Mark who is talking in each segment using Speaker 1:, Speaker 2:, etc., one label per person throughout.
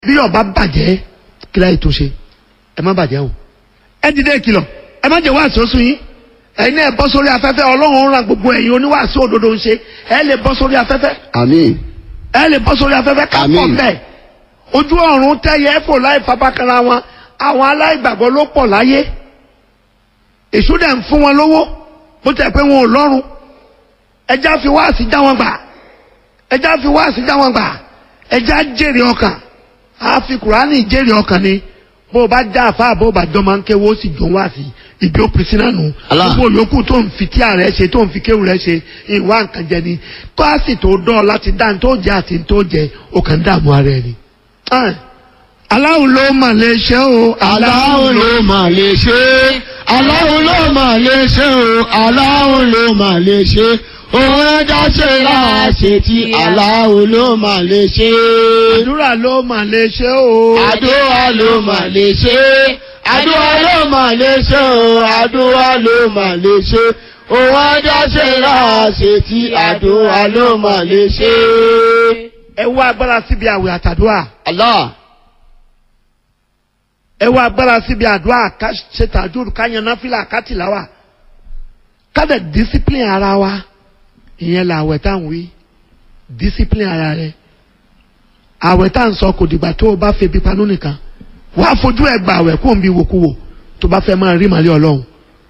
Speaker 1: bí ọba bàjẹ́ kílá ètò ṣe ẹ má bàjẹ́ o ẹ dìde ìkìlọ̀ ẹ má jẹ́ wàásù oṣù yín ẹ̀yin náà bọ́ sórí afẹ́fẹ́ ọlọ́run ń ran gbogbo ẹ̀yin oníwàásù òdodo ń ṣe ẹ lè bọ́ sórí afẹ́fẹ́
Speaker 2: àmín
Speaker 1: ẹ lè bọ́ sórí afẹ́fẹ́ ká pọ̀
Speaker 2: Àmín.
Speaker 1: bẹ́ẹ̀ ojú ọ̀run tẹ́yẹ fò láì fapákanra wọn àwọn aláìgbàgbọ́ ló pọ̀ láyé èṣù dẹ̀ ń fún wọn lówó bó tẹ̀ pé wọn ò lọ́rùn ẹja fi wáàsí já wọn gbà ẹja fi wáàsí já wọn gbà ẹja jèrè ọkàn àfi kùránì jèrè ọkàn ni bó o bá já àfa bó o bá jọ máa ń kéwó ó sì jọ wáàsí ìbí ó pèsè náà nù
Speaker 2: Allah.
Speaker 1: gbogbo yòókù tó ń fi tíà rẹ ṣe tó ń fi kéwù rẹ ṣe ìwà nǹkan jẹ ni kọ́ọ̀sì tó dán láti dá ní tó jẹ àti ní tó jẹ ó kàn ń dààmú ara ẹni. Ah. aláwo ló mà lè ṣe o
Speaker 2: aláwo ló mà lè ṣe é aláwo ló mà lè ṣe o aláwo ló mà lè ṣe òun ẹja ṣe láàṣẹ tí aláwo ló mà lè ṣe é
Speaker 1: àdúrà ló mà lè ṣe o
Speaker 2: àdúrà ló mà lè ṣe é àdúrà ló mà lè ṣe o àdúrà ló mà lè ṣe òun ẹja ṣe láàṣẹ tí àdúrà ló mà lè ṣe é.
Speaker 1: ẹ wá agbára síbi àwẹ̀ àtàdúrà
Speaker 2: Allah
Speaker 1: ẹ wá agbára síbi àdúrà ká ṣe tàdúrà ká yan náfìlà ká tìláwà ká dẹ̀ discipline ara wa ìyẹn là àwẹ̀ tá à ń wí discipline ara rẹ àwẹ̀ tá à ń sọ kò dìgbà tó o bá febi panú nìkan wàá fojú ẹ gba àwẹ̀ kó o ń bi wòkúwò tó bá fẹ́ máa rí màlẹ́ ọlọ́run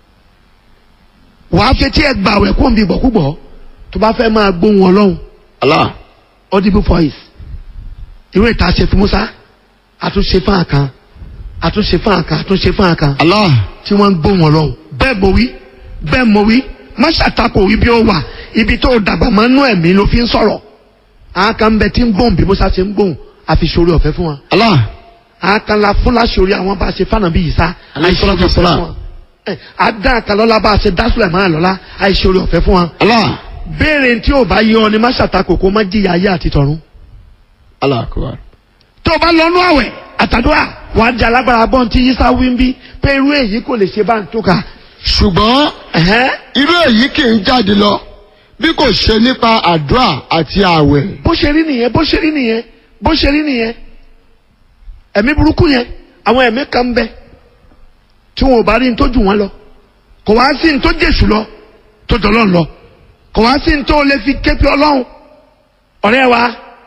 Speaker 1: wàá fetí ẹ gba àwẹ̀ kó o ń bi bọ̀kúbọ̀ tó bá fẹ́ máa gbóhùn ọlọ́run
Speaker 2: Allah
Speaker 1: audible voice irú ìta ṣe fún Musa àtúnṣe fún àkàn àtúnṣe fún àkàn àtúnṣe fún àkàn
Speaker 2: Allah
Speaker 1: tí wọ́n ń gbóhùn ọlọ́run bẹ́ẹ̀ mo wí bẹ́ẹ̀ mo wí má ṣàtakò ibi ó wà ibi tó dàgbà máa ń nú ẹ̀mí ló fi ń sọ̀rọ̀ àwọn kan ń bẹ tí ń gbóhùn bí Musa ṣe ń gbóhùn àfi ṣorí ọ̀fẹ́ fún wọn
Speaker 2: Allah
Speaker 1: àwọn kan la fún láṣorí àwọn bá ṣe fànà bí yìí sá
Speaker 2: Alayhi
Speaker 1: àìṣorí
Speaker 2: salatu
Speaker 1: ọ̀fẹ́ fún
Speaker 2: wassalam.
Speaker 1: wọn Ẹ, àdá àkàlọ́lá bá ṣe dásùlẹ̀ máa lọ́lá àìṣorí ọ̀fẹ́ fún wọn
Speaker 2: Allah
Speaker 1: béèrè tí ò bá yọ ni má ṣàtakò kó má jìyà ayé àti tọ̀run
Speaker 2: Allah akbar.
Speaker 1: tó o bá lọ́nú àwẹ̀ àtàdúrà wà á di alágbára bọ́n tí yíṣà wí ń bí pé irú èyí kò lè ṣe bá ń tó ka.
Speaker 2: ṣùgbọ́n
Speaker 1: Ẹ̀hẹ́n.
Speaker 2: irú èyí kì í jáde lọ bí kò ṣe nípa àdúrà àti ààwẹ̀.
Speaker 1: bó ṣe rí nìyẹn bó ṣe rí nìyẹn bó ṣe rí nìyẹn ẹ̀mí burúkú yẹn àwọn ẹ̀mí kan ń bẹ tí wọn ò bá rí ní tó jù wọn lọ kò wá sí ní tó jèṣù lọ tó jọlọ́ lọ kò wá sí ní tó lè fi képe ọlọ́run ọ̀rẹ́ wa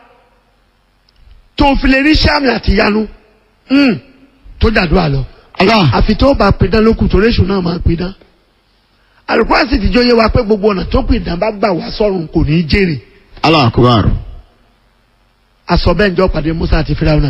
Speaker 1: tó fi lè rí sàmì àti ìyanu mm, tó dàdúrà lọ
Speaker 2: Allah
Speaker 1: àfi tó bá pidán lókùn tó réṣù náà máa pidán alùpùpù sì ti jóye wa pé gbogbo ọ̀nà tó pidán bá gbà wá sọ́run kò ní í jèrè
Speaker 2: Allah akbar.
Speaker 1: asọ bẹ́ẹ̀ njọ́ pàdé Musa àti Firauna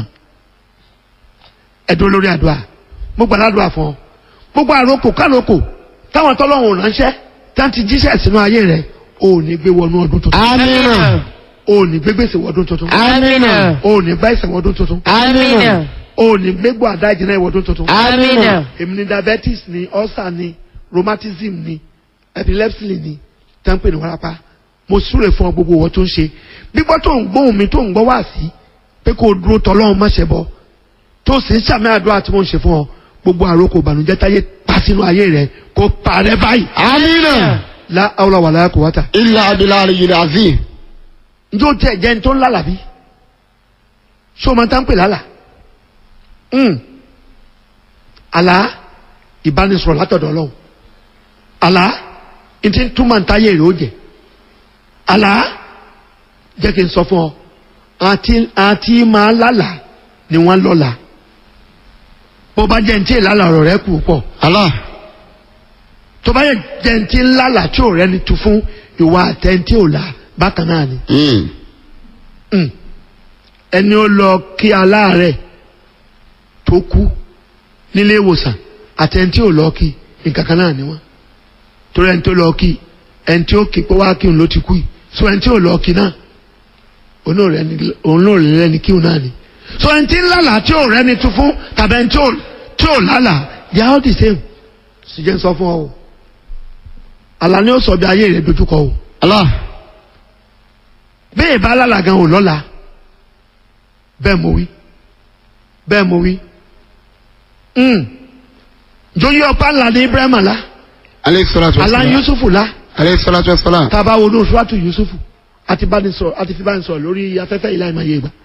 Speaker 1: ẹ̀dùn lórí àdúrà mo gbà ládùúrà fún ọ gbogbo àrokò károkò táwọn tọ́lọ́hún ránṣẹ́ tá ti jíṣẹ́ sínú ayé rẹ̀ ò ní gbé wọnú ọdún tuntun
Speaker 2: amina
Speaker 1: ò ní gbé gbèsè wọdún tuntun
Speaker 2: amina
Speaker 1: ò ní bá ìsẹ̀ wọdún tuntun
Speaker 2: amina
Speaker 1: ò ní gbégbó àdá ìjìnlẹ̀ ìwọdún tuntun
Speaker 2: amina
Speaker 1: èmi ni diabetes ni ulcer ni rheumatism ni epilepsy ni tẹ́ńpẹ̀ ní wárápá mo súre fún ọ gbogbo wọn tó ń ṣe gbígbọ́ tó ń gbóhùn mi tó ń gbọ́ wá sí pé kó o dúró tọ́lọ́run má ṣe bọ́ tó sì ń sàmì àdúrà tí mo ń ṣe fún ọ gbogbo àròkò ìbànújẹ́ táyé pa sínú ayé rẹ kó parẹ́ báyìí
Speaker 2: amina
Speaker 1: la awla wala quwwata
Speaker 2: illa abilari yìí azim.
Speaker 1: njó tẹ jẹ́ ní tó ń lálà bí ṣé o máa tá ń pè lálà Mm. àlá ìbánisọ̀rọ̀ látọ̀dọ̀ ọlọ́run àlá ntí túmọ̀ ntáyé rẹ̀ ó jẹ́ àlá jẹ́ kí n sọ fún ọ àti àti máa lálà ni wọ́n lọ́la bó bá jẹ́ ntí ìlàlà ọ̀rọ̀ rẹ̀ kù pọ̀
Speaker 2: Allah
Speaker 1: tó bá jẹ́ ntí ńlálà tí ò rẹ́ni tu fún ìwà àtẹ̀ntí ò la bákan náà ni
Speaker 2: Mm.
Speaker 1: Mm. ẹni ó lọ kí aláàárẹ̀ tó kú nílé ìwòsàn àti ẹni tí ò lọ kí nǹkan kan náà ni wọ́n torí ẹni tó lọ kí ẹni tí ó kí pé wá kí òun ló ti kú yìí so ẹni tí ò lọ kí náà òun náà rẹni- òun náà rẹ lẹni kí òun náà ni so ẹni tí ń lálà tí ò rẹni tún fún tàbí ẹni tí ò tí ò lálà they are all the same sì jẹ́ ń sọ fún ọ o àlá ni ó sọ bí ayé rẹ̀ dojúkọ o
Speaker 2: Allah
Speaker 1: bẹ́ẹ̀ bá lálà gan ò lọ́la bẹ́ẹ̀ mo wí bẹ́ẹ̀ mo wí mm. jóyè ọ̀pá ńlá ní Ibrahim la
Speaker 2: alayhi salatu wa
Speaker 1: alá
Speaker 2: salam.
Speaker 1: Yusufu la
Speaker 2: alayhi salatu wa salam.
Speaker 1: tá a bá wo ní oṣù àtú Yusufu àti bá ní sọ àti fi bá ní sọ lórí afẹ́fẹ́ ìlà ìmọ̀ yé gbà